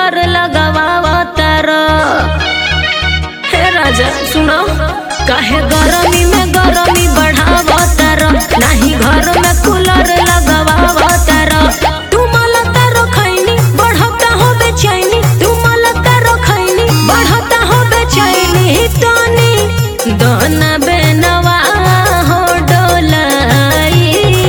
Cooler लगावतर हे राजा सुनो काहे गरमी में गरमी बढ़ावतर नाही घर में कूलर लगावतर तू मलता रखैनी बढ़ता हो बेचैनी तू मलता रखैनी बढ़ता हो बेचैनी तनी दोना बेनवा हो डोलाई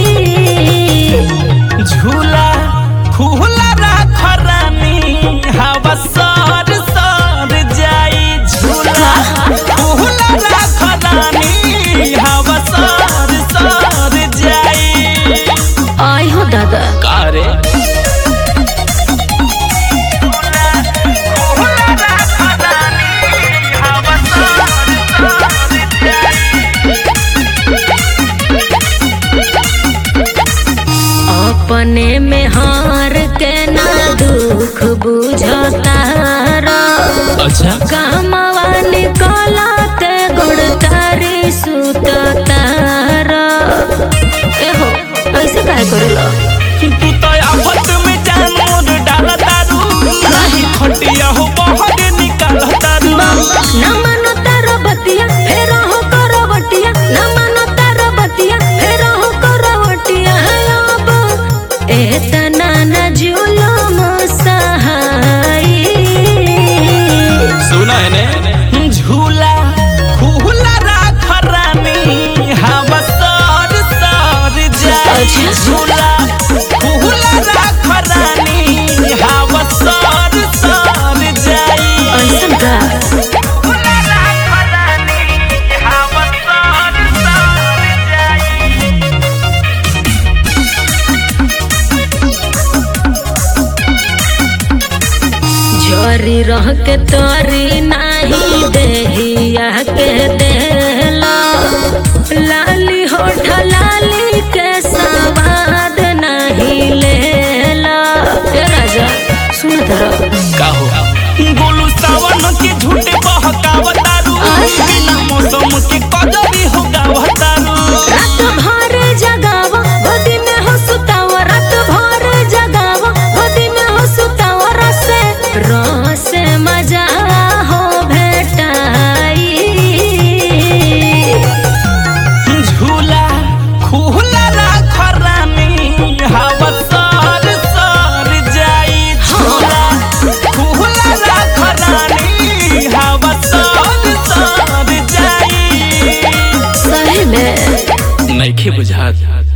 झूला फूला राख रानी हवा सर सर जाई झूला फूला राख रानी हवा सर सर जाई आई हो दादा कारे अपने में हार के ना दुख बुझता अच्छा कामवा निकलते गुड़ तारी सुतता एहो ऐसे काहे करेला तू तो आफत में जान मोर डाल दारू नाही खटिया हो बहर निकाल दारू न मानो तारो बतिया फेर हो करवटिया न मानो तारो बतिया फेर हो करवटिया अब एतना न जुलुम सहाई सुना है ने झूला फूला राख रानी हवा सर सर जाई अच्छा। झूला फूला राख रानी हवा सर सर जाई ऐसन का फूला राख रानी हवा सर सर जाई जोरी रह के तोरी नाही देहिया के देला लाली होठ लाली के सवाद नहीं लेला ए राजा सुन तरा का हो गोलू सावन के झूठे बहकावतारू बिना मौसम के कदरी हो गावतारू रात भर जगावा गोदी में हो सुतावा रात भर जगावा गोदी में हो सुतावा रसे रसे मजा हो भेटाई झूला खुला राख रानी हवा सर सर जाई झूला खुला राख रानी हवा सर सर जाई सही में नइखे बुझात